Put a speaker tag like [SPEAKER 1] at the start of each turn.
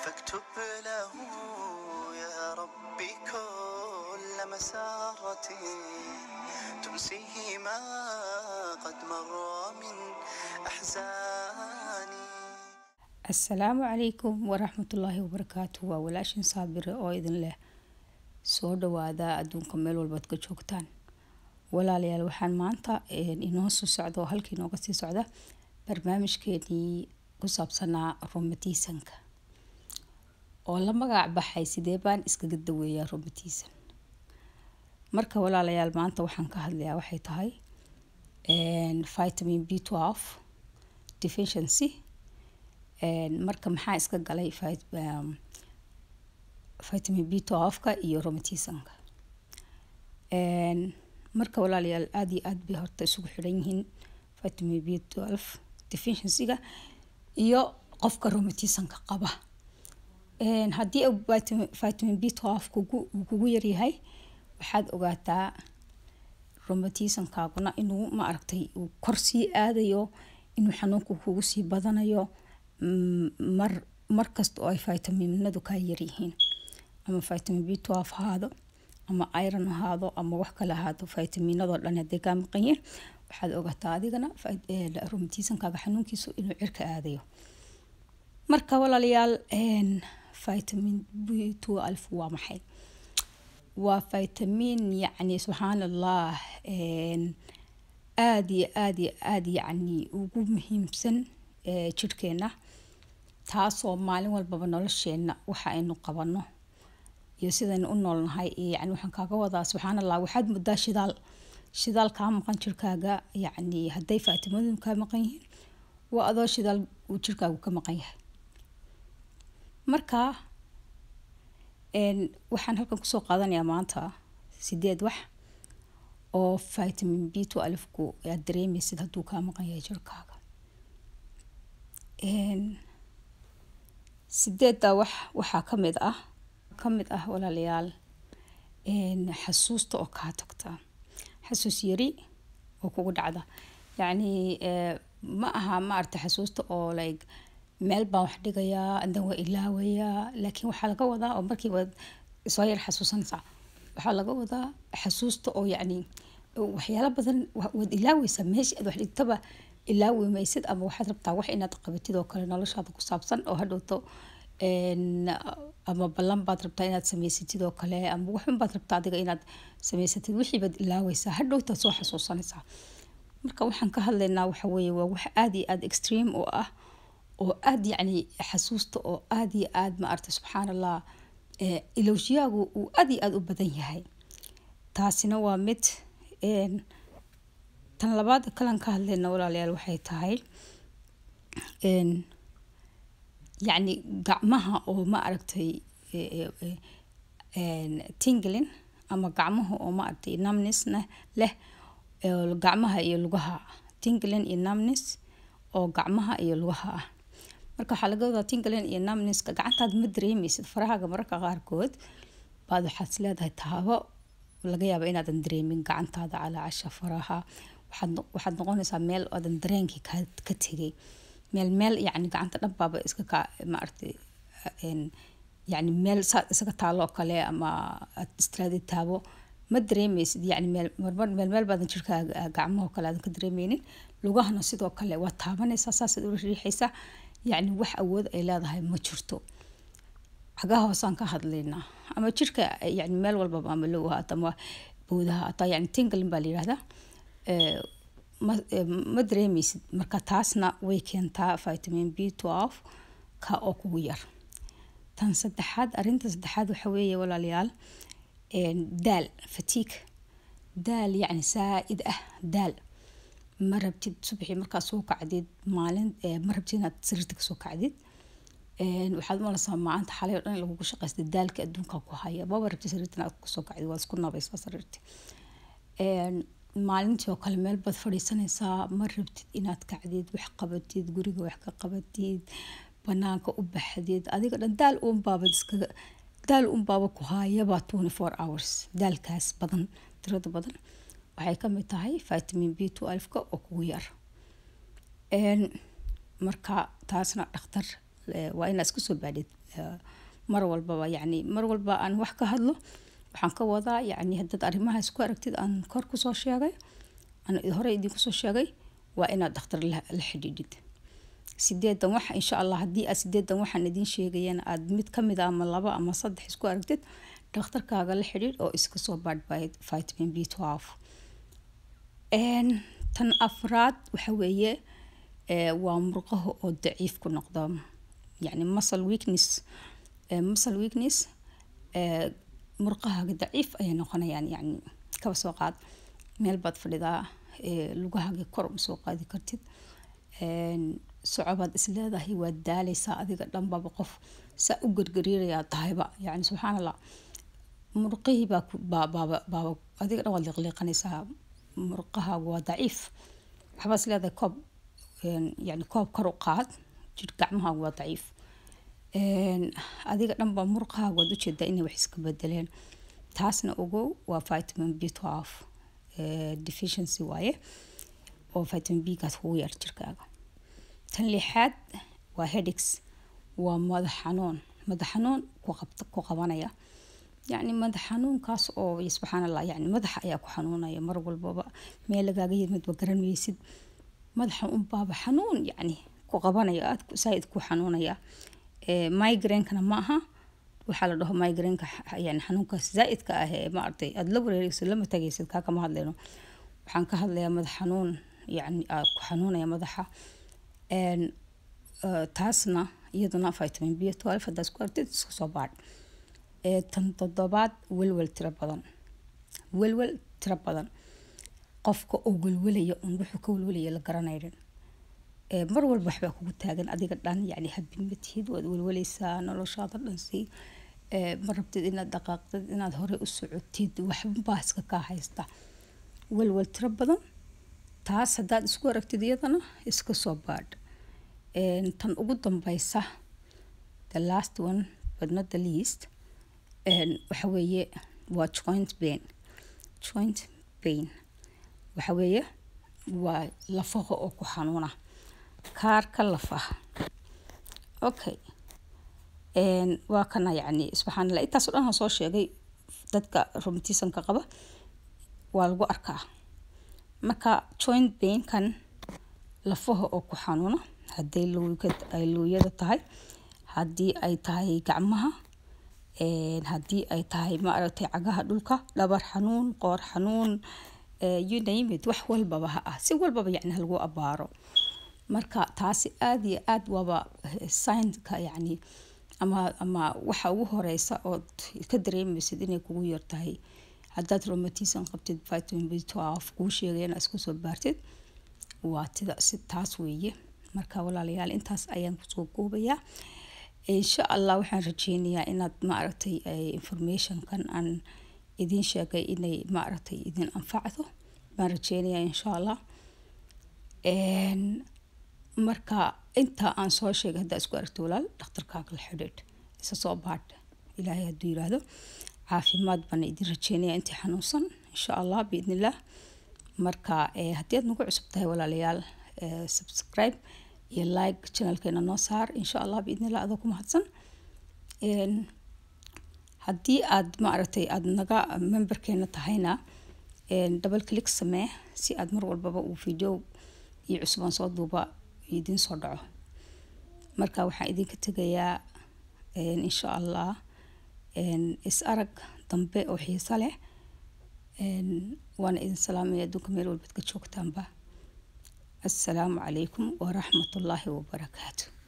[SPEAKER 1] فاكتب له يا ربي كل مسارة تنسيه ما قد مر من أحزاني
[SPEAKER 2] asalaamu calaykum waraxmatullaahi wabarakaatu waa walaashin saabire oo idin leh soo dhawaada adduunka meel walbaad ka joogtaan walaalayaal waxaan maanta inoo soo socda oo halkii inooga sii socda barnaamijkeenii ku saabsanaa romatisanka oo la magac baxay sidee baan iskaga daweeyaa romatisan marka walaalayaal maanta waxaan ka hadlayaa waxay tahay vitamin b twelve deficiency marka maxaa iska galay vitamin b twelve-ka iyo romatisanka marka walaalayaal aada iyo aada bay horta isugu xidhan yihiin vitamin b twelve deficiencyga iyo qofka romatisanka qaba haddii vitamin b twelve kugu uu kugu yaryahay waxaad ogaataa romatisankaaguna inuu ma aragtay uu kor sii aadayo inuu xanuunku kugu sii badanayo mar markasta oo ay vitaminadu kaa yaryihiin ama vitamin b twelve ahaado ama iron ahaado ama wax kale ahaado vitaminadoo dhan hadday kaa maqan yihiin waxaad ogaataa adigana romatisankaaga xanuunkiisu inuu cirka aadayo marka walaalayaal vitamin b twelve waa maxay waa vitamin yacni subxaan allah aada iyo aada iyo aada yacni ugu muhiimsan jirhkeena taasoo maalin walbaba nolosheena waxa aynu qabano iyo sidaynu u noolnahay yani waxaan kaaga wadaa subxaan allah waxaad muddaa shidaal shidaal kaa maqan jirkaaga yacni hadday faatimadun kaa maqan yihiin waa adoo shidaal uu jirkaagu ka maqan yahay marka waxaan halkan kusoo qaadanayaa maanta sideed wax oo vitamin b twelve-ku aad dareemaysid hadduu kaa maqan yahay jirkaaga sideedda wax waxaa ka mid ah ka mid ah walaalayaal xasuusta oo kaa tagta xasuus yari oo kugu dhacda yacni ma aha maaragta xasuusta oo like meel baan wax dhigayaa andan waa ilaawayaa laakiin waxaa laga wadaa oo markiiba soo yar xasuusanaysaa waxaa laga wadaa xasuusta oo yacni waxyaalo badan waad ilaaweysaa meeshii aad wax dhigtaba ilaawi maysid ama waxaad rabtaa wax inaad qabatid oo kale noloshaada ku saabsan oo hadhowto ama ballan baad rabtaa inaad samaysatid oo kale ama waxun baad rabtaa adiga inaad samaysatid wixii baad ilaaweysaa hadhowtaad soo xasuusanaysaa marka waxaan ka hadlaynaa waxa weeye waa wax aada iyo aada extreme oo ah oo aada yacni xasuusta oo aada iyo aada ma aragtay subxaan allah ilowshiyaagu uu aada iyo aada u badan yahay taasina waa mid tan labaad kalan ka hadlayna walaalayaal waxay tahay yacni gacmaha oo ma aragtay tinglin ama gacmaha oo ma aragtay numnesna leh gacmaha iyo lugaha tinglin iyo numnes oo gacmaha iyo lugaha ah marka waxaa laga wadaa tinglin iyo numneska gacantaad ma dareemeysid farahaaga mararka qaarkood baad waxaad is leedahay taabo laga yaaba inaadan dareemin gacantaada calaacasha faraha waxaad noqonaysaa meel aadan dareenkii ka tegay meel meel yani gacanta dhanbaaba iska ka maaragtay yani meel saa isaga taalo kale ama aad istiraadi taabo ma dareemeysid yani meel marmar meel meel baadan jirkaaga gacmaho kale aadan ka dareemeynin lugahana sidoo kale waad taabanaysaa saasaad ula riixaysaa yacni wax awood ay leedahay ma jirto cagaha hoosaan ka hadlaynaa ama jirka yani meel walbaba ama low haata ama bowdaha hataa yani tinglin baa la yihahdaa ma dareemeysid marka taasna way keentaa vitamin b twelve ka oo kugu yar tan saddexaad arrinta saddexaad waxa weeye walaalayaal daal fatiig daal yacni saa-id ah daal ma rabtid subaxii markaad soo kacdid maalin ma rabtid inaad sariirta kasoo kacdid waxaad umalaysaa maanta xalay oo dhan lagugu shaqaysta daalka adduunka ku haya maba rabtid sariirta inaad kasoo kacdid waad isku nabaysaa sariirti maalintii oo kale meel baad fadhiisanaysaa ma rabtid inaad kacdid wax qabatid guriga wax ka qabatid banaanka u baxdid adiga dhan daal uunbaaba iskaga daal uunbaaba ku haayaba twenty four hours daalkaas badan tirada badan waxay kamid tahay vitamin b twelve-ka oo kugu yar marka taasna dhakhtar waa inaad iska soo baadhid mar walbaba yacni mar walba aan wax ka hadlo waxaan ka wadaa yacni haddaad arrimahaas ku aragtid aan kor kusoo sheegay aan hore idinku soo sheegay waa inaad dhakhtar la xidhiidhid sideedan wax insha allah haddii aad sideedan waxaan idiin sheegayana aad mid kamid a ama laba ama saddex isku aragtid dhakhtarkaaga la xidhiidh oo iska soo baadh vitamin b twelve tan afraad waxa weeye waa murqaha oo daciif ku noqda yacni muscle weakness muscle weakness murqahaaga daciif ayay noqonayaan yacni kaba soo qaad meel baad fadhidaa lugahaaga kor uma soo qaadi kartid socobaad is leedahay waad daaleysaa adiga dhanbaba qof saa u gargariirayaa tahayba yacni subxaan allah murqihii baa baaba baaba adiga dhan waad liqliiqanaysaa murqahaagu waa daciif waxbaad is leedahay koob yani koob kor u qaad jir gacmahaagu waa daciif adiga dhanba murqahaagu waad ujeedaa inay wax iska bedeleen taasna ogow waa vitamin b twelve deficiency waaye oo vitamin b gaas kugu yar jirkaaga tan lixaad waa headaches waa madax xanuun madax xanuun ku qabta ku qabanaya yacni madax xanuunkaas oo subxaan allah yani madaxa ayaa ku xanuunaya mar walbaba meel lagaaga yimidba garanmaysid madaxa unbaaba xanuun yacni ku qabanaya aad saaid ku xanuunaya migrainkana ma aha waxaa la dhaho migrainka yani xanuunkaas zaaidka ah ee maaragtay aada la wareereysid lama tagaysid kaa kama hadlayno waxaan ka hadlayaa madax xanuun yani ku xanuunaya madaxa taasna iyaduna vitamin b twelve haddaad isku artid iska soo baadh tan toddobaad welwel tiro badan welwel tiro badan qofka oo welwelaya un wuxuu ka welwelaya la garanaynin mar walba waxbaa kugu taagan adiga dhan yani habin ma tihid waad welweleysaa noloshaada dhan si ma rabtid inaad dhaqaaqdid inaad hore u socotid waxbaa iska kaa haysta welwel tiro badan taas haddaad isku aragtid iyadana iska soo baadh tan ugu dambeysa the last one but not the least waxa weeye waa joint pain joint pain waxa weeye waa lafaha oo ku xanuuna kaarka lafaha okay waa kana yacni subxaan allah intaas o dhan aan soo sheegay dadka romatismka qaba waa lagu arkaa marka joint painkan lafaha oo ku xanuuna hadday ay luuyada tahay haddii ay tahay gacmaha haddii ay tahay maaragtay cagaha dhulka dhabar xanuun qoor xanuun you name it wax walbaba ha ah si walbaba yacni halagu abaaro marka taasi aada iyo aada waaba signka yacni ama ama waxa ugu horeysa ood ka dareemaysid inay kugu yar tahay haddaad romatism qabtid vitamin b twelve kuu sheegay inaad isku soo baartid waa tida si taas weeye marka walaalayaal intaas ayaan kusoo koobayaa insha allah waxaan rajeynayaa inaad maaragtay informationkan aan idiin sheegay inay maaragtay idin anfacdo baan rajeynayaa insha allah marka intaa aan soo sheegay haddaa isku aragto walaal dhakhtarkaaga la xidhiidh isa soo baadh ilaahay hadduu yiraahdo caafimaad baan idin rajeynaya intii xanuunsan insha allah biidni illah marka haddii aad nagu cusub tahay walaalayaal subscribe iyo like channelkeena noo saar insha allah biidni illah adoo ku mahadsan haddii aad maaragtay aada naga memberkeena tahayna double click samee si aad mar walbaba uu video iyo cusubaan soo duuba idiin soo dhaco marka waxaan idinka tegayaa insha allah is arag dambe oo xiiso leh waana idin salaamaya adduunka meel walbaad ka joogtaanba assalaamu calaykum waraxmatullaahi wabarakaatu